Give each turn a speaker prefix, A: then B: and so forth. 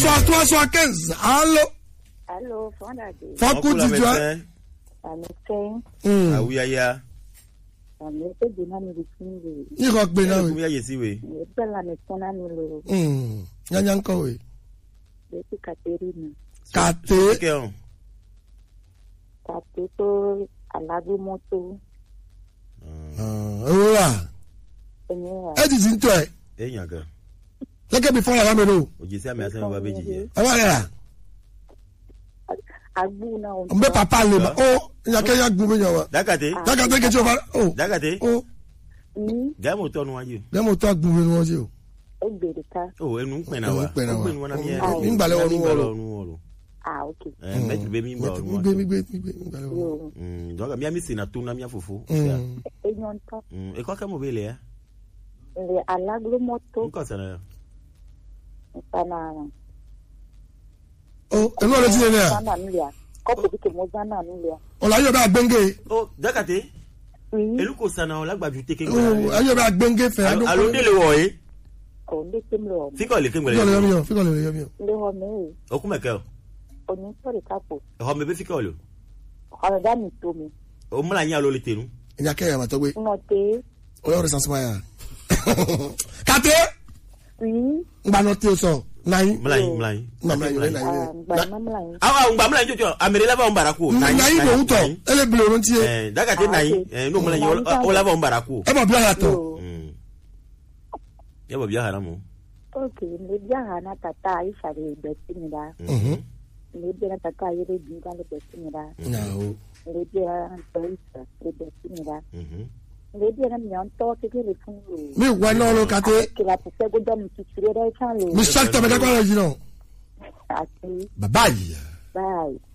A: trois trois soixante quinze allo
B: Allô, Fondade.
A: fọkú
C: Ọkùnrin
A: títú ẹ.
C: amẹsẹ
B: Àmì kẹ́yìn.
A: Mm.
C: awuyaya
B: Àmì ẹgbẹ́ náà mi fi ń wè.
A: yíkọ gbé náà
C: kúmi
A: wẹ̀.
C: yà yẹsi we
B: Ní ẹgbẹ́ la mi tán náà mi lò.
A: Mm. yányá ń kọ wẹ̀.
B: Lẹ́sí Kàtẹ́rìnà.
A: kàté
C: kẹ ọ
B: Kàtẹ́ tó alágbèmọ́tò.
A: owó wà
B: Ẹ̀yìn wà.
A: ẹ ti ti ń tọ ẹ
C: ẹ yàn gan
A: lẹ́kẹ̀ bí fọ́nrán lámì lò
C: òjì sí àmì àsẹ́mi bá bẹ́jì jẹ
A: ẹ wà rẹ̀ rà
B: Agbó náà ń
A: n bẹ papa lè ma ó ìyàkẹ́ yà gbó bẹ́yàn wa
C: dákàtẹ
A: dákàtà kẹ́tí o fa ó
C: dákàtẹ
A: ó
B: ní
C: gàmù tọ́nu wájú
A: dẹ́mo tó agbó bẹ́ẹ̀ ni wọ́n ṣe o.
B: ẹgbẹ̀rẹ̀ ká.
C: o ẹnu ń pẹ̀nà wa
A: Ẹnu ń pẹ̀nà wa.
C: ó pẹ̀nù wọn náà mi yẹn
A: Mi ń gbàlẹ̀ wọnú wọ̀rọ̀.
C: wọnú wọ̀rọ̀
B: Ah, ok.
C: ẹ mẹtiri bẹ mi ń gbà
A: mi
C: ọdún
A: gbé
C: wa
A: mi gbé mi gbé mi gbà lọ́wọ́.
B: Yóò.
C: dɔnku mi ami sina to na mi afofo
A: Mm.
B: Ẹ̀yàn tán.
C: ekɔ kɛ mo bɛ lɛ
B: Ilẹ̀ alágbèmọ́tò.
C: nkɔ sɛnɛ
B: Nǹkan
A: ó ẹnu ọ̀rẹ́ ti yẹn ní à
B: Zana nílẹ̀. Kọ́pù bí kò mọ Zana nílẹ̀.
A: ọ̀la ayọ̀ bá gbẹ́ngé
C: o dakate
B: Oui.
C: elu ko sana o lagbaju teke
A: ó ayọ̀ bá gbẹ́ngé fẹ́
C: alo de le wɔ ye
B: Kò ní pé mi lọ.
C: fikɔ le
A: fíkọ̀ lè yọ
C: keŋgbɛlɛ
A: mi o fíkọ̀ lè yọ mi o.
B: Ilé hɔ mi rè.
C: o kun bɛ kɛ o
B: Onítọ̀rì kápò.
C: ɛhɔ mɛ bɛ fikɔ le
B: Ọ̀rọ̀ dá mi tó mi.
C: o mala nya alo le tenu
A: ìyàkẹ́ yà máa tọ́ gbé
B: Nọ tẹ́.
A: ọ̀yọ́ rẹ̀ sàṣùmá yà. kàté
B: Oui.
A: ngbanọ tí o sọ náyí
C: mala yin mala yin
A: ngbanọ yìí náyí
B: Ah, Gbàmọ́mọ́lá yín.
C: awa ŋgba mala yin jɔjɔ amere laban bara ko
A: náyí ló ń tọ̀ ẹ lè bilẹ̀ orun tiẹ̀
C: ɛɛ dakate
B: Ah,
C: nayi
B: ok.
C: ɛɛ n'o mala yin o laban bara ko
A: ẹ bọ̀ bí a yà tọ̀
B: Yóò.
C: yɛ bɔ biya hara mo
B: Ok, mmebi aha na tata a ịsara ebesi mi da. Mmebi na tata a yere bi ga lebesi mi da.
A: Nyàwó.
B: Mmebi na ntọ isa lebesi mi da. Mmebi na mi ntọ kékeré fún o.
A: mi wà náà ló kàté
B: Kìlà ti sẹ́ gbọ́dọ̀ mi tutù rẹ̀ dẹ́ sàn lò.
A: mi sàkítọ̀ mi kakọ́ rẹ̀ yìí náà
B: Àti
A: bàbá yìí
B: báyìí.